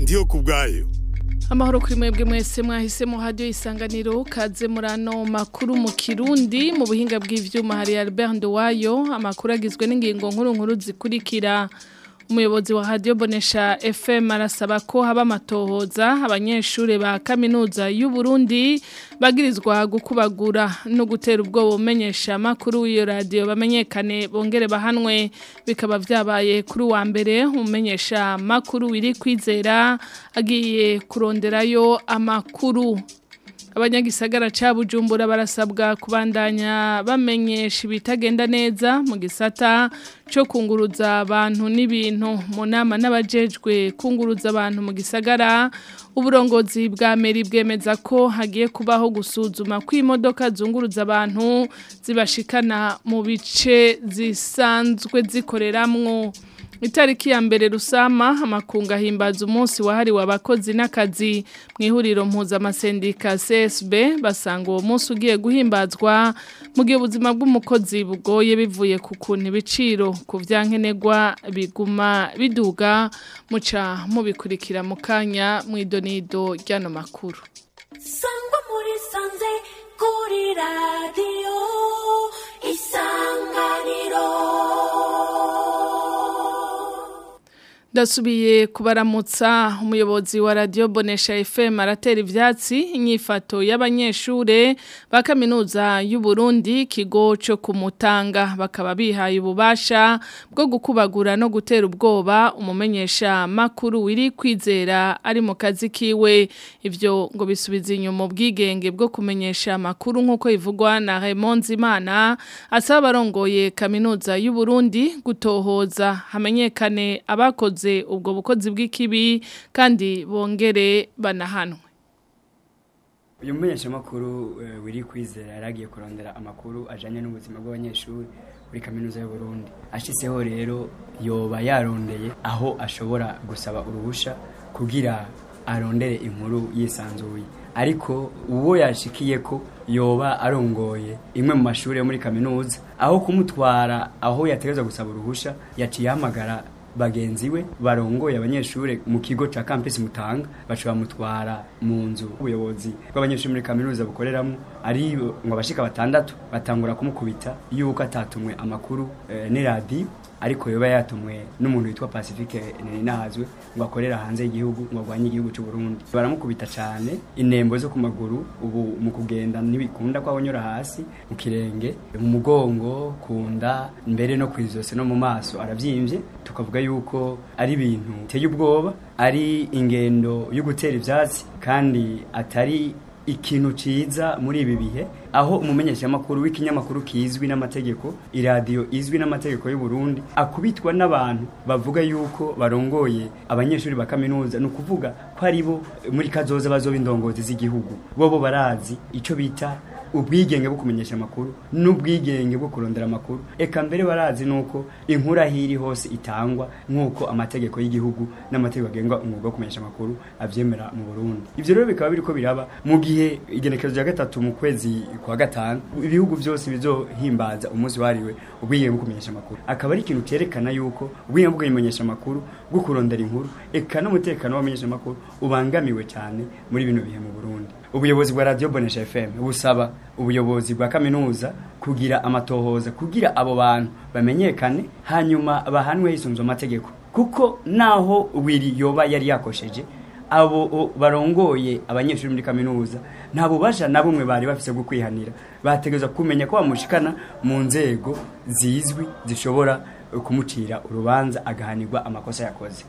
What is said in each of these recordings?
ndiyo ku bwayo amahoro kuri mwebwe mwese mwahisemo hadiyo isanganiro kaze muri ano makuru mu kirundi mu buhinga bw'ivyuma hari Albert Nduwayo amakuru agizwe n'ingingo nkuru nkuru zikurikira umuyobozi wa hadiyo bonesha FM arasaba ko haba amatohoza abanyeshuri ba kaminuza y'u Burundi bagirizwa gukubagura no gutera ubwoba umenyesha amakuru w'iyo radiyo bamenyekane bongere bahanwe bikaba vyabaye kuri wa mbere umenyesha amakuru wiri kwizera agiye kuronderayo amakuru abanyagisagara ca Bujumbura barasabwa kubandanya bamenyesha ibitagenda neza mu gisata cyo kunguruza abantu n'ibintu mu nama n'abajejwe kunguruza abantu mu gisagara uburongozi bwa meri bwemeza ko hagiye kubaho gusuzuma ko imodoka zunguruza abantu zibashikana mu bice zisanzwe zikoreramwo itariki ya mbere rusama amakunga himbaza umunsi wahariwe abakozi n'akazi mu ihuriro mpuzamasendika CSB basanga uwo munsi ugiye guhimbazwa mu gihe ubuzima bw'umukozi bugoye bivuye ku kuntu ibiciro ku byankenerwa biguma biduga muca mubikurikira mu kanya mu idonido ry'ano makuru sangwa muri sanze kuri radiyo isanganiro Dasubiye kubaramutsa umuyobozi wa radio Bonesha FM aratera ivyatsi inyifato y'abanyeshure ba kaminuza y'u Burundi kigo cyo kumutanga bakaba bihaye ububasha bwo gukubagura no gutera ubwoba umumenyesha makuru wiri kwizera ari mu kazi kiwe ivyo ngo bisubiza inyuma ubwigenge bwo kumenyesha makuru nkuko ivugwa na Raymond Zimana asaba barongoye kaminuza y'u Burundi gutohoza hamenyekane abakoze ubwo bukozi bw'ikibi kandi bongere banahanwe uyu mumenyeshamakuru wiri kwizera yaragiye kurondera amakuru ajyanye n'ubuzima bw'abanyeshuri muri kaminuza y'u Burundi ashyizeho rero yoba yarondeye aho ashobora gusaba uruhushya kugira arondere inkuru yisanzuye ariko uwo yashikiye ko yoba arongoye imwe mu mashuri yo muri kaminuza aho kumutwara aho yategereza gusaba uruhushya yaciye ahamagara bagenzi we barongoye abanyeshuri mu kigo ca campus Mutanga bacu bamutwara mu nzu ubuyobozi bw'abanyeshuri muri kaminuza bukoreramo ari ngo abashika batandatu batangura kumukubita yuko atatumwe amakuru e, ni radio ariko yoba yatumwe n'umuntu witwa Pacifique Ninahazwe ngo akorera hanze y'igihugu ngo agwanye igihugu cy'u Burundi baramukubita cyane inembo zo ku maguru ubu mu kugenda ntibikunda ko abonyora hasi mu kirenge mu mugongo kunda mbere no kwizose no mu maso aravyimbye tukavuga yuko ari ibintu biteye ubwoba ari ingendo yo gutera ivyatsi kandi atari ikintu ciza muri ibi bihe aho umumenyeshamakuru w'ikinyamakuru kizwi n'amategeko iradiyo izwi n'amategeko y'u Burundi akubitwa n'abantu bavuga yuko barongoye abanyeshuri ba kaminuza ni ukuvuga ko ari bo muri kazoza bazoba indongozi z'igihugu bo bo barazi ico bita ubwigenge bwo kumenyesha amakuru n'ubwigenge bwo kurondera amakuru eka mbere barazi nuko inkuru ahiri hose itangwa nk'uko amategeko y'igihugu n'amategeko agenga umwuga wo kumenyesha amakuru avyemera mu Burundi ivyo rero bikaba biriko biraba mu gihe igenekerezo rya gatatu mu kwezi kwa gatanu ibihugu byose bizohimbaza umunsi wariwe ubwigenge bwo kumenyesha amakuru akaba ari ikintu cyerekana yuko ubwigenge bwo kumenyesha amakuru bwo kurondera inkuru eka n'umutekano w'abamenyesha amakuru ubangamiwe cyane muri bino bihe mu Burundi ubuyobozi bwa radio Bonesha FM busaba ubuyobozi bwa kaminuza kugira amatohoza kugira abo bantu bamenyekane hanyuma bahanwe hisunzwe amategeko kuko naho wiri yoba yari yakosheje abo barongoye abanyeshuri muri kaminuza nta bubasha na bumwe bari bafise bwo kwihanira bategereza kumenya ko bamushikana mu nzego zizwi zishobora kumucira urubanza agahanirwa amakosa yakoze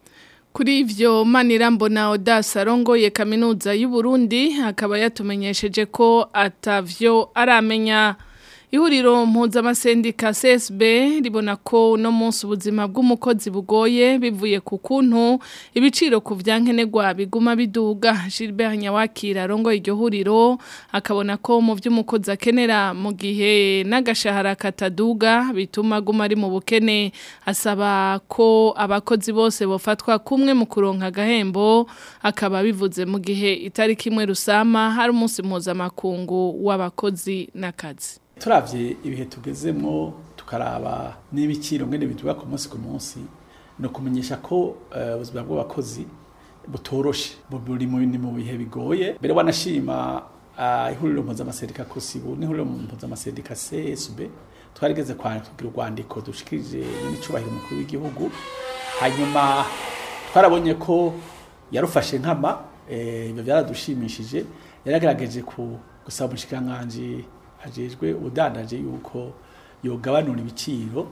Kuri ivyo Manirambona Odas arongoye kaminuza y'u Burundi akaba yatumenyesheje ko atavyo aramenya ihuriro mpuzamasendika CSB ribona ko no munsi ubuzima bw'umukozi bugoye bivuye ku kuntu ibiciro ku vyankenerwa biguma biduga Gilbert Nyawakira arongoye iryo huriro akabona ko mu vy'umukozi akenera mu gihe n'agashahara kataduga bituma guma ari mu bukene asaba ko abakozi bose bofatwa kumwe mu kuronka agahembo akaba bivuze mu gihe itariki imwe rusama hari umunsi mpuzamakungu w'abakozi n'akazi turavye ibihe tugezemo tukaraba n'ibiciro ngene biduga ku munsi ku munsi no kumenyesha ko ubuzima bw'abakozi butoroshe buri mu ni mu bihe bigoye mbere wanashima uh, ihuriro mpuzamaserika kosibu n'ihuriro mpuzamaserika csb twarigeze kugira urwandiko dushikirije n'icubahiro umukuru w'igihugu hanyuma twarabonye ko yarufashe nkama ibyo byaradushimishije yaragerageje ku gusaba umushikiranganji ajejwe ubudandaje yuko yogabanura ibiciro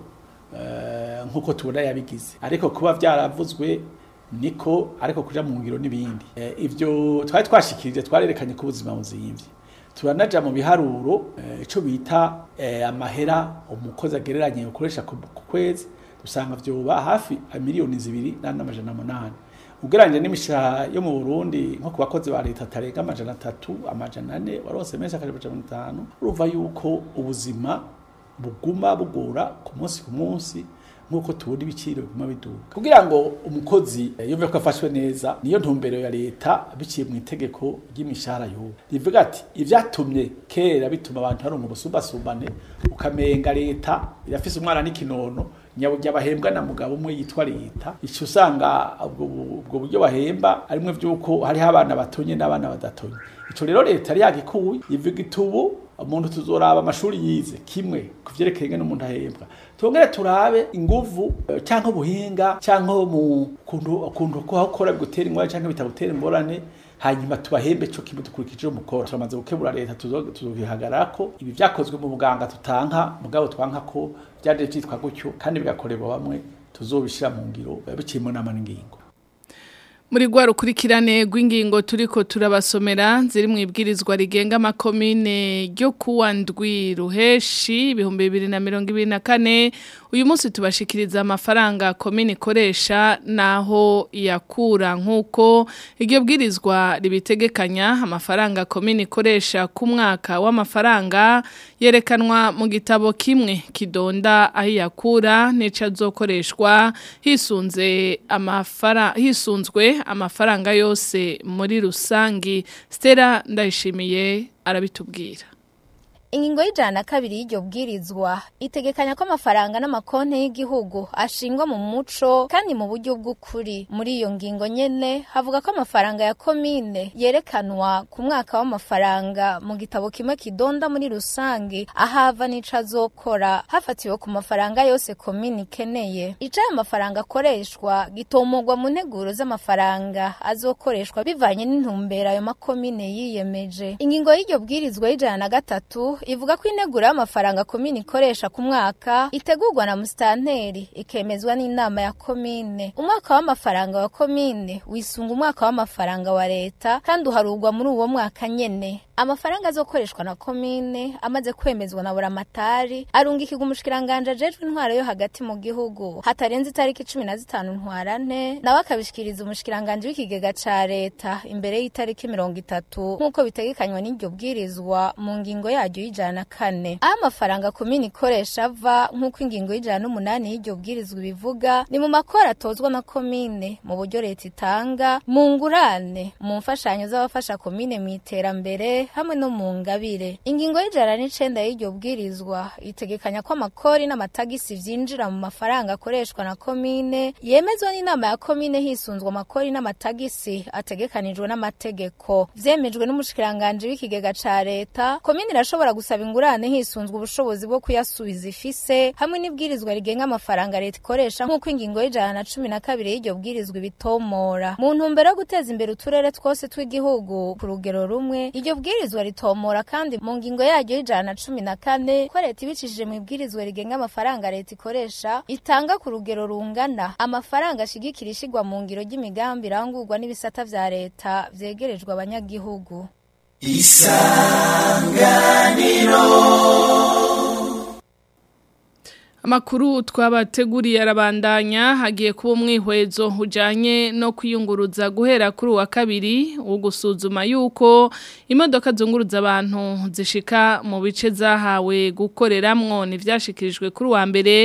nk'uko tubona yabigize ariko kuba byaravuzwe niko ariko kuja mu ngiro n'ibindi ibyo twari twashikirije twarerekanye ko ubuzima buzimvye turanaja mu biharuro ico bita amahera umukozi agereranye ukoresha ku kwezi usanga vyoba hafi miliyoni zibiri n'amajana munani ugereranyije n'imishahara yo mu Burundi nko ku bakozi ba leta tarenga amajana atatu amajana ane warose menshi akaje amajana atanu urumva yuko ubuzima buguma bugora ku munsi ku munsi nk'uko tubona ibiciro biguma biduka kugira ngo umukozi yumve ko afashwe neza niyo ntumbero ya leta biciye mu itegeko ry'imishahara y'ubu rivuga ati ibyatumye kera bituma abantu hari ubusumbasumbane ukamenga leta irafise umwana n'ikinono nyaburya bahembwa na mugabo umwe yitwa leta icyo usanga ubwo buryo bahemba arimwe by'uko hariho abana batonye n'abana badatonye icyo rero leta yari yagikuye ivuga itubu umuntu tuzoraba amashuri yize kimwe ku byerekeye n'umuntu ahembwa tongere turabe inguvu cyangwa ubuhinga cyangwa mu kuntu ko hakora gutera ingwara cyangwa bitagutera ingorane hanyuma tubahembe cyo kimwe dukurikije umukora turamaze gukebura leta tuzobihagarara ko ibi byakozwe mu buganga tutanka mugabo twanka ko byaje byitwa gutyo kandi bigakorerwa bamwe tuzobishira mu ngiro biciye mu nama n'ingingo muri rwa rukurikirane rw'ingingo turiko turabasomera ziri mu ibwirizwa rigenga amakomine ryo kuwa ndwi ruheshi ibihumbi bibiri na mirongo ibiri na kane uyu munsi tubashikiriza amafaranga komine ikoresha naho yakura nk'uko iryo bwirizwa ribitegekanya amafaranga komine ikoresha ku mwaka w'amafaranga yerekanwa mu gitabo kimwe kidonda aho yakura n'ico azokoreshwa hisunze amafara hisunzwe amafaranga yose muri rusangi Stella ndayishimiye arabitubwira ingingo y'ijana na kabiri y'iryo bwirizwa itegekanya ko amafaranga n'amakonti y'igihugu ashingwa mu muco kandi mu buryo bw'ukuri muri iyo ngingo nyene havuga ko amafaranga ya komine yerekanwa ku mwaka w'amafaranga mu gitabo kimwe kidonda muri rusange ahava n'ico azokora hafatiwe ku mafaranga yose komine ikeneye ico ayo mafaranga akoreshwa gitomogwa mu nteguro z'amafaranga azokoreshwa bivanye n'intumbero ayo makomine yiyemeje ingingo y'iryo bwirizwa y'ijana na gatatu ivuga ko integuro y'amafaranga komine ikoresha ku mwaka itegurwa na musitanteri ikemezwa n'inama ya komine umwaka w'amafaranga wa komine wisunga umwaka w'amafaranga wa leta kandi uharugwa muri uwo mwaka nyene amafaranga azokoreshwa na komine amaze kwemezwa na buramatari arungikirwa umushikiranganje ajejwe intwaro yo hagati mu gihugu hatarenze itariki cumi na zitanu ntwarante nawe akabishikiriza umushikiranganje w'ikigega ca leta imbere y'itariki mirongo itatu nk'uko bitegekanywa n'iryo bwirizwa mu ngingo yaryo y'ijana na kane aho amafaranga komine ikoresha ava nk'uko ingingo y'ijana n'umunani y'iryo bwirizwa ibivuga ni mu makora atozwa na komine mu buryo leta itanga mu ngurane mu mfashanyo z'abafasha komine mu iterambere hamwe no mu ngabire ingingo y'ijana n'icenda y'iryo bwirizwa itegekanya ko amakori n'amatagisi vyinjira mu mafaranga akoreshwa na komine yemezwa n'inama ya komine hisunzwe amakori n'amatagisi ategekanijwe n'amategeko vyemejwe n'umushikiranganje w'ikigega ca leta komine irashobora gusaba ingurane hisunzwe ubushobozi bwo kuyasubiza ifise hamwe n'ibwirizwa rigenga amafaranga leta ikoresha nk'uko ingingo y'ijana na cumi na kabiri y'iryo bwirizwa ibitomora mu ntumbero yo guteza imbere uturere twose tw'igihugu ku rugero rumwe iryo bwirizwa ritomora kandi mu ngingo yaryo y'ijana na cumi na kane ko leta ibicishije mu ibwirizwa rigenga amafaranga leta ikoresha itanga ku rugero rungana amafaranga ashigikira ishigwa mu ngiro ry'imigambi irangurwa n'ibisata vya leta vyegerejwe abanyagihugu Amakuru twabateguriye arabandanya hagiye kuba umwihwezo ujanye no kwiyunguruza guhera kuri uwa kabiri wo gusuzuma yuko imodoka zunguruza abantu zishika mu bice zahawe gukoreramwo n'ivyashikirijwe kuri uwa mbere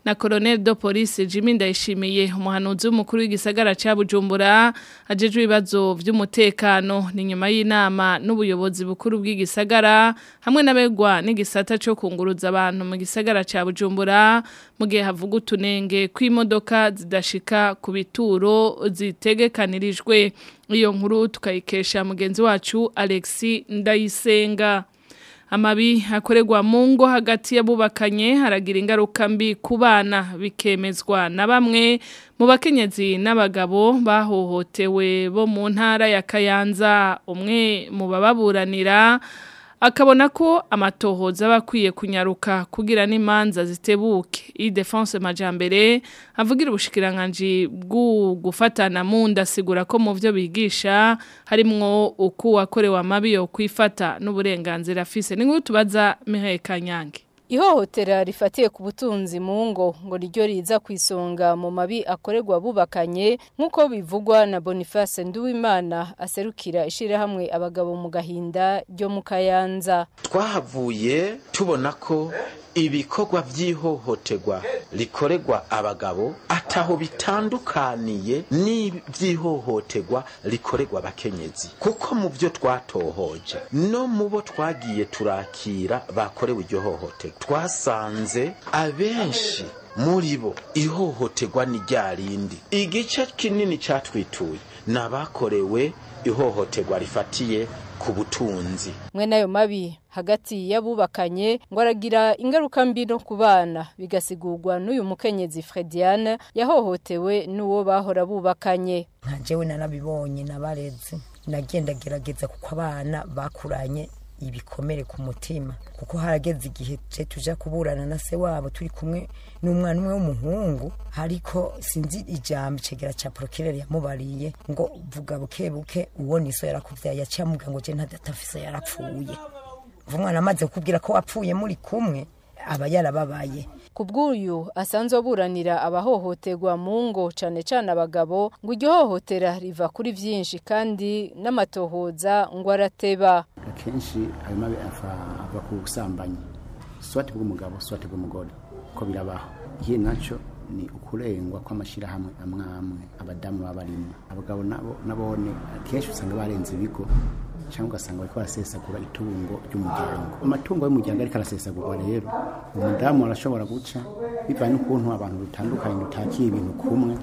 na Colonel de Police Jimmy Ndayishimiye umuhanuzi w'umukuru w'igisagara ca Bujumbura ajejwe ibibazo vy'umutekano ni nyuma y'inama n'ubuyobozi bukuru bw'igisagara hamwe n'abegwa n'igisata cyo kunguruza abantu mu gisagara ca Bujumbura mu gihe havuga utunenge kw'imodoka zidashika ku bituro zitegekanirijwe iyo nkuru tukayikesha mugenzi wacu Alexi Ndayisenga amabi akorerwa mu ngo hagati y'abubakanye haragira ingaruka mbi ku bana bikemezwa na bamwe mu bakenyezi n'abagabo bahohotewe bo mu ntara ya Kayanza umwe mu bababuranira akabona ko amatohoza aba akwiye kunyaruka kugira n'imanza zitebuke iyi defense majambere avugira ubushikiranganji bw'u gufatana mu ndasigura ko mu byo bigisha harimwo uko wakorewe amabi yo kwifata n'uburenganzira afise ni nk'uko tubaza Mihaye Kanyange Ihohotera rifatiye ku butunzi mu ngo ngo ryo riza ku isonga mu mabi akorerwa bubakanye nk'uko bivugwa na Boniface Nduwimana aserukira ishirahamwe abagabo mu gahinda ryo mu Kayanza twahavuye tubona ko ibikorwa by'ihohoterwa rikorerwa abagabo ataho bitandukaniye n'iby'ihohoterwa rikorerwa abakenyezi kuko mu byo twatohoje no mu bo twagiye turakira bakorewe iryo hohoterwa twasanze abenshi muri bo ihohoterwa ni rya rindi igice kinini cyatwituye ni abakorewe ihohoterwa rifatiye ku butunzi mwe nayo mabi hagati y'abubakanye ngo aragira ingaruka mbi no ku bana bigasigurwa n'uyu mukenyezi Frediane yahohotewe n'uwo bahora bubakanye nka jewe narabibonye nabareze nagenda gerageza kuko abana bakuranye ibikomere ku mutima kuko harageze igihe je tuja kuburana na se wabo turi kumwe n'umwana umwe w'umuhungu ariko sinzi ijambo icegera ca procureur yamubariye ngo vuga buke buke uwo niso yarakuvyaye yaciye amubwira ngo je ntadatafise yarapfuye umwana amaze kukubwira ko wapfuye muri kumwe aba yarababaye ku bw'uyu asanzwe aburanira abahohoterwa mu ngo cane cane abagabo ngo iryo hohotera riva kuri vyinshi kandi n'amatohoza ngo arateba akenshi ayo mabi ava ku busambanyi swati bw'umugabo swati bw'umugore ko birabaho ikihe naco ni ukurengwa kw'amashyirahamwe amwe amwe abadamu baba barimo abagabo nabo nabone akenshi usanga barenze ibigo cyangwa ugasanga bariko barasesagura itungo ry'umuryango amatungo y'umuryango ariko arasesagurwa rero umudamu arashobora guca bivanye n'ukuntu abantu dutandukanye dutakiye ibintu kumwe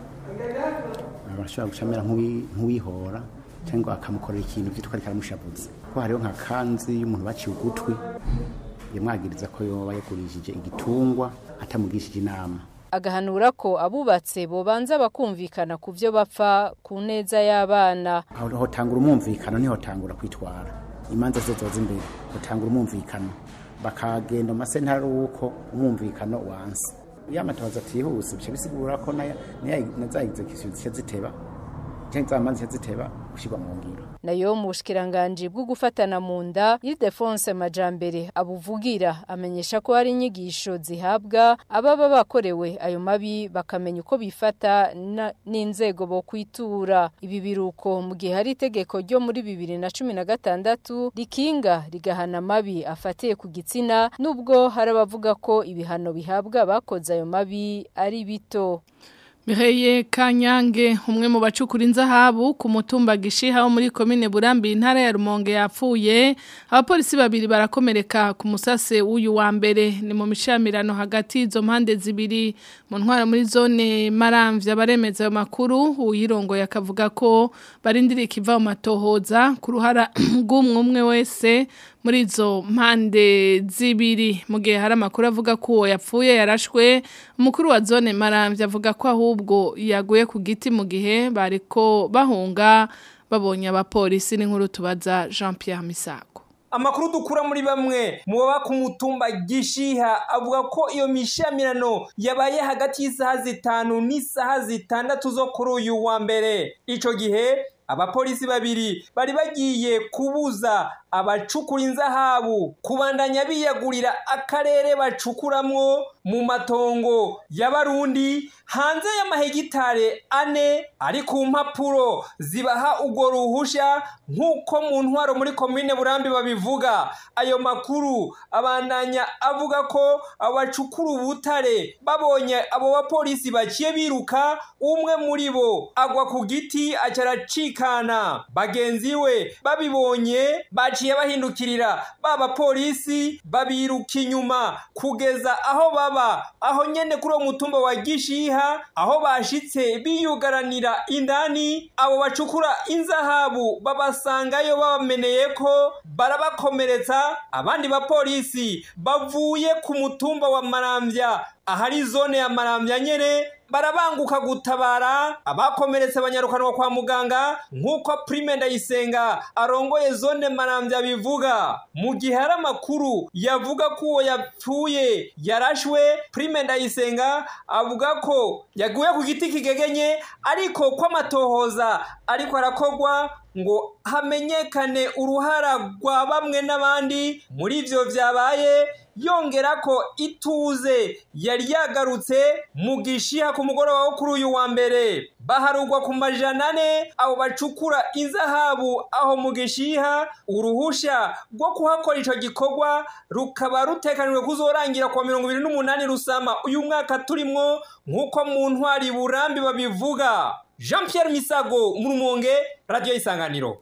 arashobora guca amera nk'uwihora cyangwa akamukorera ikintu vyitwa ariko aramushavuza ko hariho nka kanzi y'umuntu baciye ugutwi yamwagiriza ko yoba yagurishije igitungwa atamugishije inama agahanura ko abubatse bobanza bakumvikana ku byo bapfa ku neza y'abana aho hotangura umwumvikano ntihotangura kwitwara imanza zose ziba imbere hotangura umwumvikano bakagenda mu masentara uko umwumvikano wanse iyo amatabaza atihuse bica bisigura ko na za execution zica ziteba cyangwa za manza ziteba gushyirwa mu ngiro nayo mu bushikiranganje bwo gufatana mu nda Ildefonse Majambere abuvugira amenyesha ko hari inyigisho zihabwa ababa bakorewe ayo mabi bakamenya uko bifata n'inzego bo kwitura ibi biruko mu gihe hari itegeko ryo muri bibiri na cumi na gatandatu rikinga rigahana amabi afatiye ku gitsina nubwo hari abavuga ko ibihano bihabwa abakoze ayo mabi ari bito Mireye Kanyange umwe mu bacukura inzahabu ku mutumba gishiha wo muri komine Burambi intara ya Rumonge yapfuye abapolisi babiri barakomereka ku musase w'uyu wa mbere ni mu mishamirano hagati izo mpande zibiri mu ntwara muri zone Maramvya baremeza ayo makuru uyirongo yakavuga ko barindiriye kiva mu matohoza ku ruhara rw'umwe umwe wese muri izo mpande zibiri mu gihe hari amakuru avuga ko uwo yapfuye yarashwe umukuru wa zone Maramvya avuga ko ahubwo yaguye ku giti mu gihe bariko bahunga babonye abapolisi n'inkuru tubaza Jean Pierre Misago amakuru dukura muri bamwe mu baba ku mutumba gishiha avuga ko iyo mishamirano yabaye hagati y'isaha zitanu n'isaha zitandatu zo kuri uyu wa mbere ico gihe abapolisi babiri bari bagiye kubuza abacukura inzahabu kubandanya biyagurira akarere bacukuramwo mu matongo y'abarundi hanze y'amahegitare ane ari ku mpapuro zibaha urwo ruhusha nk'uko mu ntwaro muri komine burambi babivuga ayo makuru abandanya avuga ko abacukura ubutare babonye abo bapolisi baciye biruka umwe muri bo agwa ku giti acaracikana bagenzi we babibonye baciye bahindukirira ba bapolisi babiruka inyuma kugeza aho baba aho nyene kuri uwo mutumba wa gishiha aho bashitse biyugaranira indani abo bacukura inzahabu babasangayo babameneye ko barabakomeretsa abandi bapolisi bavuye ku mutumba wa maramvya ahari zone ya maramvya nyene barabanguka gutabara abakomeretse banyarukanwa kwa muganga nk'uko prime ndayisenga arongoye zone maramvya bivuga mu gihe hari amakuru yavuga ko uwo yapfuye yarashwe prime ndayisenga avuga ko yaguye ku giti kigegenye ariko ko amatohoza ariko arakorwa ngo hamenyekane uruhara rwa bamwe n'abandi muri ivyo vyabaye yongera ko ituze yari yagarutse mu gishiha ku mugoroba wo kuri uyu wa mbere baharugwa ku majana ane abo bacukura inzahabu aho mu gishiha uruhusha rwo kuhakora ico gikorwa rukaba rutekanijwe kuzorangira kwa mirongo ibiri n'umunani rusama uyu mwaka turimwo nk'uko mu ntwari burambi babivuga jean pierre misago mu rumonge radiyo y'isanganiro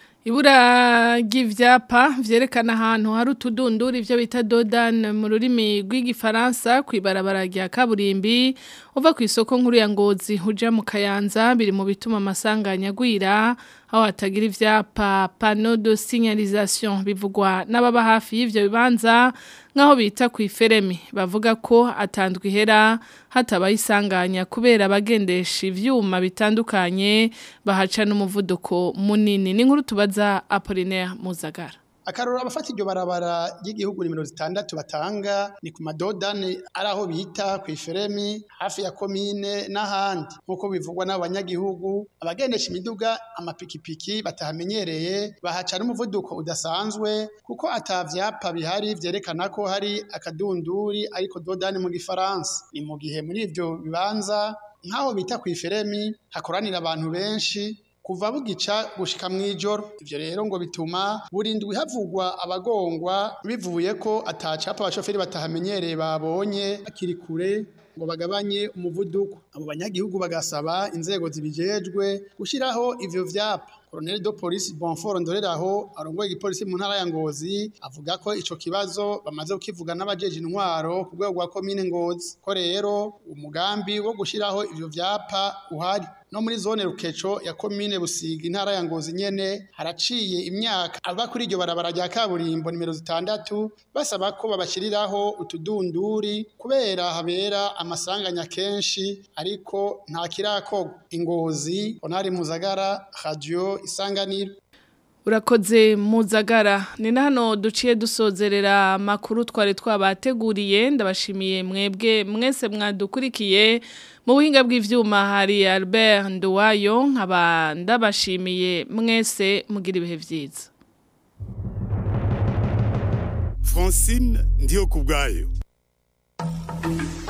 Ibura ry'ivyapa vyerekana ahantu hari utudunduri ivyo bita dodane mu rurimi rw'igifaransa kwibarabara rya kaburimbi uva ku isoko nkuru ya Ngozi uja mu Kayanza biri mu bituma amasanganya agwira aho hatagira ivyapa panneau de signalisation bivugwa n'ababa hafi y'ivyo bibanza nkaho bita ku iferemi bavuga ko atandwa ihera hatabaye isanganya kubera abagendesha ivyuma bitandukanye bahaca n'umuvuduko munini n'inkuru tubaza Apollinaire Muzagara akarora abafata iryo barabara ry'igihugu nimero zitandatu batanga ni ku madodani ari aho bita ku iferemi hafi ya komine n'ahandi nk'uko bivugwa n'abo banyagihugu abagendesha imiduga amapikipiki batahamenyereye bahaca n'umuvuduko udasanzwe kuko ata vyapa bihari vyerekana ko hari akadunduri ariko dodani mu gifaransa ni mu gihe muri ivyo bibanza nk'aho bita ku iferemi hakoranira abantu benshi kuva bugica gushika mwijoro ivyo rero ngo bituma burindwi havugwa abagongwa bivuye ko atacapa abashoferi batahamenyereye babonye bakiri kure ngo bagabanye umuvuduko abo banyagihugu bagasaba inzego zibijejwe gushiraho ivyo vyapa Colonel de Police Bonfort Ndoreraho arongoye igipolisi mu ntara ya Ngozi avuga ko ico kibazo bamaze kukivuga n'abajeje intwaro ku rwego rwa komine Ngozi ko rero umugambi wo gushiraho ivyo vyapa uhari no muri zone rukeco ya komine Busiga intara ya Ngozi nyene haraciye imyaka ava kuri iryo barabara rya kaburimbo nimero zitandatu basaba ko babashiriraho utudunduri kubera habera amasanganya kenshi ariko nta kirakogwa ingozi onari muzagara radio isanganiro Urakoze muzagara ni na hano duciye dusozerera makuru twari twabateguriye ndabashimiye mwebwe mwese mwadukurikiye mu buhinga bw'ivyuma hari Albert Nduwayo nkaba ndabashimiye mwese mugira ibihe vyiza Francine ndiyo kubgayo